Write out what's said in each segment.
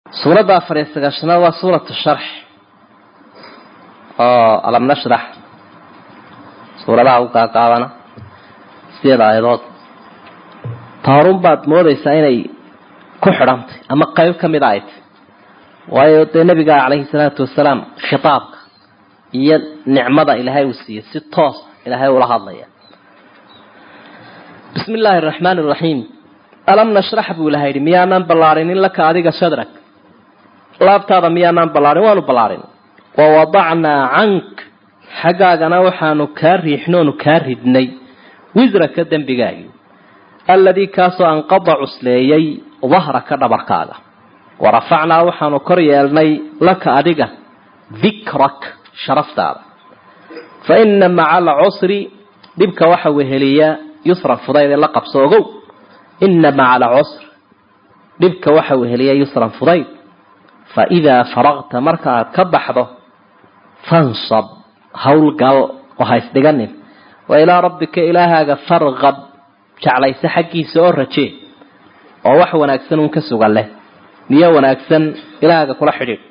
suuradda afar iyo sagaashanaad waa suuratu sharx oo alam nashrax suuradaha u gaagaabana sideed aayadood taarun baad moodaysaa inay ku xidhantay ama qayb ka mid a ay tay waayo dee nabiga calayhi salaatu wasalaam khitaabka iyo nicmada ilaahay uu siiyey si toos ilaahay ula hadlaya bismi illaahi araxmaan araxiim alam nashrax buu ilahay yidhi miyaanaan ballaarinin laka adiga sadrak laabtaada miyaanaan ballaarin waanu ballaarin wa wadacnaa cank xaggaagana waxaanu kaa riixnoonu kaa ridnay wisraka dembigaagii alladii kaasoo anqada cusleeyey dahraka dhabarkaaga warafacnaa waxaanu kor yeelnay laka adiga dikrak sharaftaada fa ina maca alcusri dhibka waxa weheliya yusran fudayd ee la qabso ogow ina maca alcusr dhibka waxa weheliya yusran fudayd fa idaa faraqta marka aad ka baxdo fansab howlgal oo ha isdhiganin wa ilaa rabbika ilaahaaga farqab jeclayse xaggiisa oo rajee oo wax wanaagsan uun ka sugan leh niyo wanaagsan ilaahaaga kula xidhiidh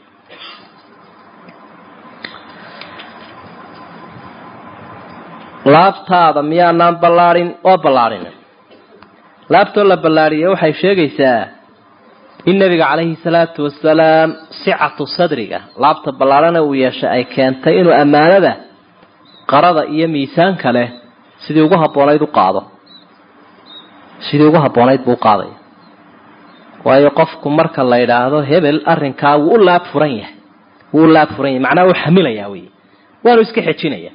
laabtaada miyaanaan ballaarin oo ballaarin laabtoo la ballaariye waxay sheegaysaa in nabiga calayhi salaatu wasalaam sicatu sadriga laabta ballaarana uu yeeshay ay keentay inuu ammaanada qarada iyo miisaanka leh sidii ugu habboonayd u qaado sidii ugu habboonayd buu u qaadaya waayo qofku marka la yidhaahdo hebel arrinkaa wuu u laab furan yahay wuu u laab furan yahay macnaha uu xamilayaa wey waanu iska xejinaya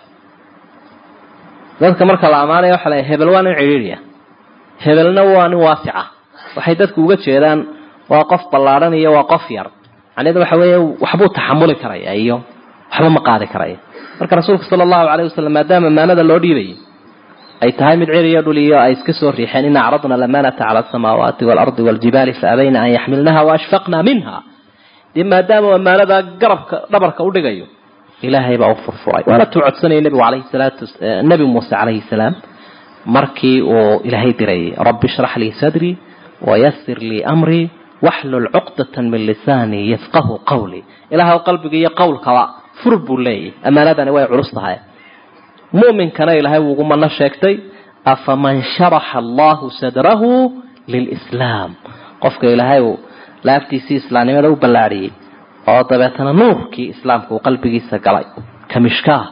dadka marka la ammaanaya waxa la hebel waa nin cidhiidhiya hebelna waa nin waasica waxay dadku uga jeedaan waa qof ballaadhan iyo waa qof yar macnaheedu waxa weeye waxbuu taxamuli karaya iyo waxba ma qaadi karaya marka rasuulka sala allahu calayh wasalam maadaama ammaanada loo dhiibayay ay tahay mid cir iyo dhul iyo ay iska soo riixeen ina acradna alamanata cala asamaawaati waalardi waaljibaali faabayna an yaxmilnaha waashfaqna minha dee maadaama ammaanada garabka dhabarka udhigayo ilaahay baa u furfuray waana tuu codsanayay nabigu alayhi salaatu nabi muuse calayhi salaam markii uu ilaahay dirayay rabbi shrax lii sadrii wayasir lii amrii waxlul cuqdatan min lisaanii yafqahu qawlii ilaahw qalbiga iyo qowlkaba fur buu leeyahy ammaanadani way culus tahay mu'minkana ilaahay wuugu mano sheegtay afaman sharaxa allahu sadrahu lilislaam qofka ilaahay uu laaftiisii islaamnimada u ballaadhiyey oo dabeetana nuurkii islaamka uu qalbigiisa galay kamishkaah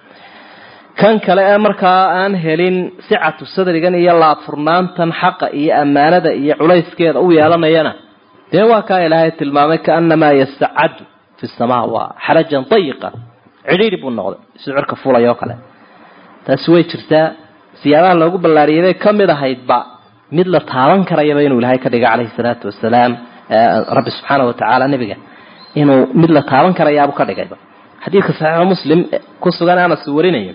kan kale ee markaa aan helin sicatu sadrigan iyo laabfurnaantan xaqa iyo ammaanada iyo culayskeeda u yeelanayana dee waa kaa ilaahay tilmaamay kaanamaa yastacadu fi samaa waa xarajan dayiqa cidhiiri buu noqday siduu cirka fulay oo kale taasi way jirtaa siyaabaha loogu ballaariyay bay ka mid ahaydba mid la taaban karayaba inuu ilaahay ka dhiga calayhi salaatu wasalaam rabbi subxaana wa tacaala nebiga inuu mid la taaban karayaabu ka dhigayba xadiidka saxiixu muslim ku sugan anas uu warinayo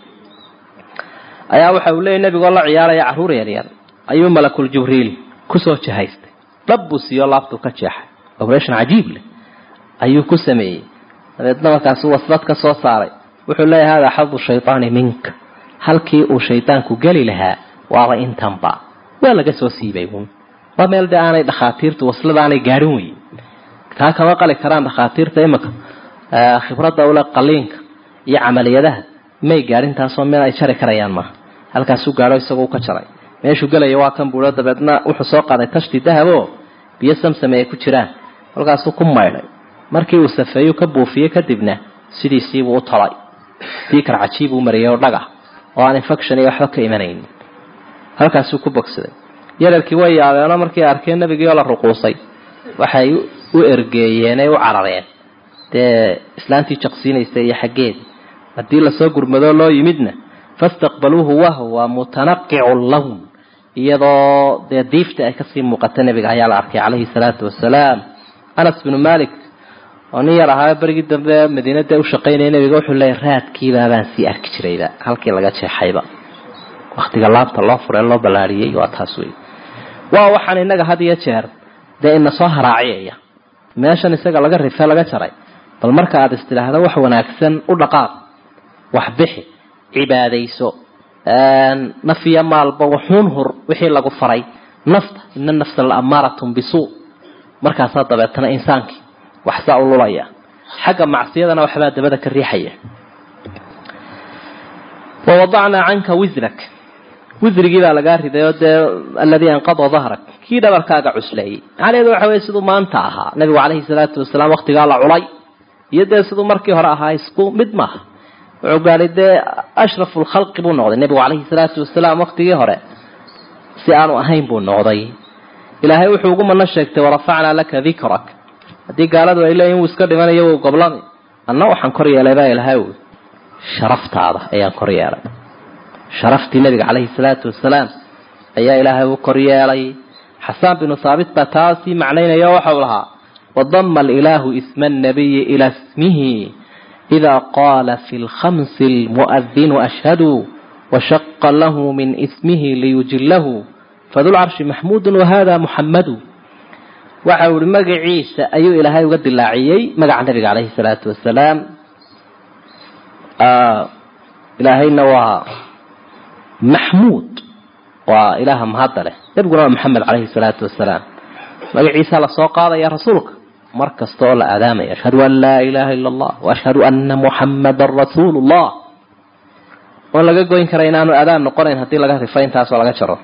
ayaa waxa uu leeyay nebigoo la ciyaaraya carruur yaryar ayuu malakul jibriil kusoo jahaystay dhab buu siiyo laabtuu ka jeexay operation cajiib leh ayuu ku sameeyey dabeedna markaasuu wasbad ka soo saaray wuxuu leeyahay hada xadu shaytaani minka halkii uu shaydaanku geli lahaa waaba intanba waa laga soo siibay uun waa meel de aanay dhakhaatiirtu waslada aanay gaadhin weyn taa kama qali karaan dhakhaatiirta imika khibradda ule qaliinka iyo camaliyadaha may gaadhin taasoo meel ay jari karayaan maaha halkaasuu gaadho isagoo ka jaray meeshuu gelaya waa kan buuho dabeedna wuxuu soo qaaday tashti dahabo biyo samsame ay ku jiraan kolkaasuu ku maydhay markii uu safeeyu ka buufiyey kadibna sidiisiibuu u tolay diikar cajiibuu mariyay oo dhagah oo aan infection iyo waxba ka imanayn halkaasuu ku bogsaday yararkii way yaabeenoo markii arkeen nebigii oo la ruquusay waxay u ergeeyeenay u carareen dee islaantii jaqsiinaysa iyo xaggeed haddii lasoo gurmadoo loo yimidna fastaqbaluuhu wahwa mutanaqicu lawn iyadoo dee diifta ay kasii muuqata nebiga ayaa la arkay calayhi salaatu wasalaam anas binu malik oo nin yar ahaa berigii dambe madiina dee ushaqaynaya nebiga wuxuu leeyay raadkiibaabaan sii arki jirayba halkii laga jeexayba waktiga laabta loo furee loo ballaariyey waa taas wey waa waxaan inaga had iyo jeer dee ina soo haraaciyaya meeshan isaga laga rife laga jaray bal marka aada istidhaahdo wax wanaagsan u dhaqaaq wax bixi cibaadayso naf iyo maalba waxuun hur wixii lagu faray nafta ina nafsa la amaaratun bisuu markaasaa dabeetana insaankii waxsaa u lulaya xagga macsiyadana waxbaa dabada ka riixaya wawadacnaa canka wisrak wisrigii baa lagaa riday oo dee aladii anqada dahrak kii dhabarkaaga cusleeyey macnaheedu waxa weye siduu maanta ahaa nabigu calayhi salaatu wasalaam waktigaa la culay iyo dee siduu markii hore ahaa isku mid maaha wuxuu gaadhay dee ashrafu lkhalqi buu noqday nebigu calayhi salaatu wasalaam waktigii hore si aanu ahayn buu noqday ilaahay wuxuu ugu mano sheegtay warafacnaa laka dikrak haddii gaaladu ay leeyihin wuu iska dhimanayo wuu goblami anna waxaan kor yeelay baa ilahay wy sharaftaada ayaan kor yeelay sharaftii nabiga calayhi salaatu wasalaam ayaa ilaahay u kor yeelay xasaan binu thaabit baa taasii macnaynaya waxau lahaa wadama alilaahu isma annabiyi ila ismihi ida qaala fi lkhamsi lmu'adinu ashhadu washaqa lahu min ismihi liyujilahu fadulcarshi maxmuudu wahada muxammadu waxa uu ihi magaciisa ayuu ilaahay uga dilaaciyey magaca nabiga calayhi salaatu wasalaam ilaahayna waa maxmuud waa ilaaha mahadda leh nebiguna waa maxamed calayhi salaatu wasalaam magaciisa lasoo qaadaya rasuulka mar kasta oo la aadaamaya ashhadu an laa ilaaha ila allah waashhadu ana muxammadan rasuulu llah oon laga goyn kara inaanu adaan noqonayn haddii laga rifo intaasoo laga jaro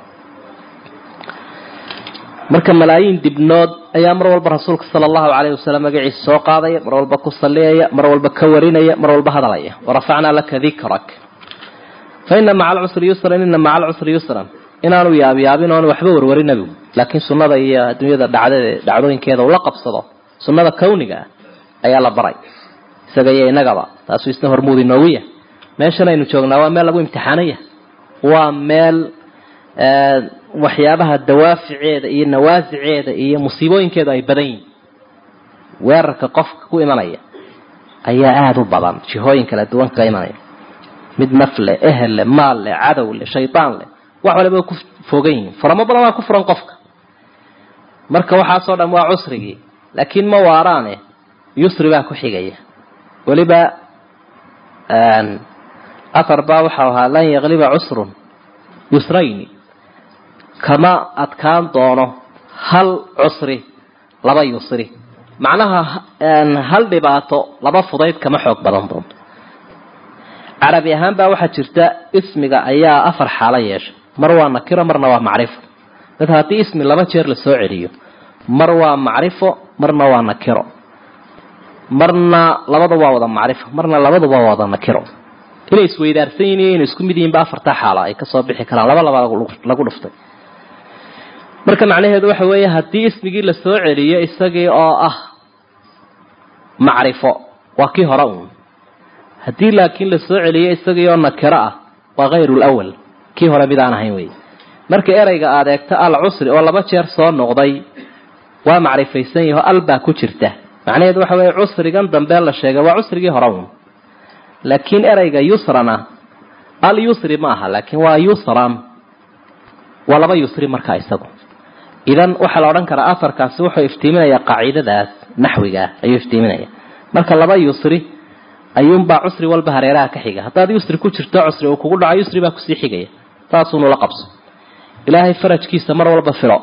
marka malaayiin dibnood ayaa mar walba rasuulka sala allahu calayhi wasalam magaciisa soo qaadaya mar walba ku salliyaya mar walba ka warinaya mar walba hadalaya warafacnaa laka dikrak fa ina maca alcusri yusran ina maca alcusri yusran inaanu yaabyaabin oonu waxba warwarin nabigu laakiin sunnada iyo adduunyada dhacdade dhacdooyinkeeda ula qabsado sunnada kawniga ah ayaa la baray isaga iyo inagaba taasuu isna hormuud inoogu yahay meeshan aynu joognaa waa meel lagu imtixaanaya waa meel waxyaabaha dawaaficeeda iyo nawaasiceeda iyo musiibooyinkeedu ay badan yihin weerarka qofka ku imanaya ayaa aada u badan jihooyin kala duwan kaga imanaya mid naf leh ehel leh maal leh cadow leh shaydaan leh wax waliba ku fogan yihiin furamo badan waa ku furan qofka marka waxaasoo dhan waa cusrigii laakiin ma waaraane yusri baa ku xigaya weliba athar baa waxau ahaa lan yakliba cusrun yusrayni kama adkaan doono hal cusri laba yusri macnaha hal dhibaato laba fudayd kama xoog badan doonto carabi ahaan baa waxaa jirta ismiga ayaa afar xaalo yeesha mar waa nakiro marna waa macrifo dadka haddii ismi laba jeer la soo celiyo mar waa macrifo marna waa nakiro marna labada waa wada macrifo marna labaduba waa wada nakiro inay isweydaarsan yihin iyo inay isku mid yihiinba afartaa xaalo ay kasoo bixi karaan laba laba lagu dhuftay marka macnaheedu waxa weeye haddii ismigii la soo celiyo isagii oo ah macrifo waa kii hore uun haddii laakiin la soo celiyo isagii oo nakiro ah waa hayru lawal kii hore mid aan ahayn wey marka ereyga aada eegto al cusri oo laba jeer soo noqday waa macrifaysan yaho al baa ku jirta macnaheedu waxa weeye cusrigan dambe la sheegay waa cusrigii hore uun laakiin ereyga yusrana al yusri ma aha laakiin waa yusran waa laba yusri markaa isagu idan waxaa la odhan karaa afarkaasi wuxuu iftiiminaya qaacidadaas naxwiga ayuu iftiiminaya marka laba yusri ayuunbaa cusri walba hareeraha ka xiga haddaad yusri ku jirto cusri uu kugu dhaco yusri baa kusii xigaya saasuunula qabso ilaahay farajkiisa mar walba filo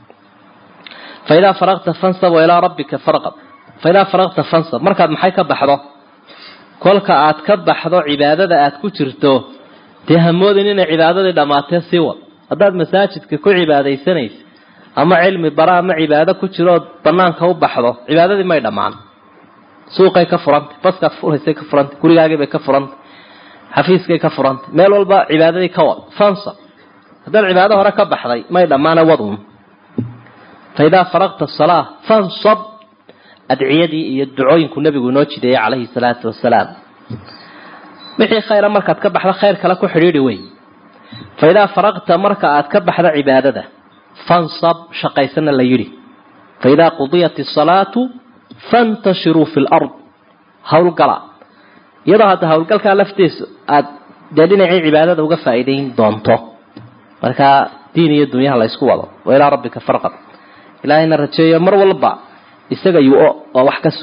fa idaa faraqta fansab wa ilaa rabbika farqab fa idaa faraqta fansab markaad maxay ka baxdo kolka aad ka baxdo cibaadada aad ku jirto dee hamoodin inay cibaadadii dhammaatee sii wad haddaad masaajidka ku cibaadaysanaysa ama cilmi bara ama cibaado ku jirood banaanka u baxdo cibaadadii may dhammaan suuqay ka furantay baskaad furaysay ka furantay gurigaagiibay ka furantay xafiiskay ka furantay meel walba cibaadadii ka wad fansab haddaad cibaado hore ka baxday may dhammaana wadun fa idaa faraqta salaa fansab adciyadii iyo ducooyinku nabigu inoo jideeyey calayhi salaatu wasalaam wixii khayra markaad ka baxdo khayr kale ku xidhiidhi wey fa idaa faraqta marka aad ka baxdo cibaadada fansab shaqaysana la yidhi fa idaa qudiyat isalaatu fantashiruu fi lard howlgala iyadoo hadda howlgalkaa laftiisu aad dee dhinacii cibaadada uga faa'iidayn doonto markaa diin iyo dunyaha la ysku wado wa ilaa rabbika farqab ilaahayna rajeeyo mar walba isaga yu-o oo wax ka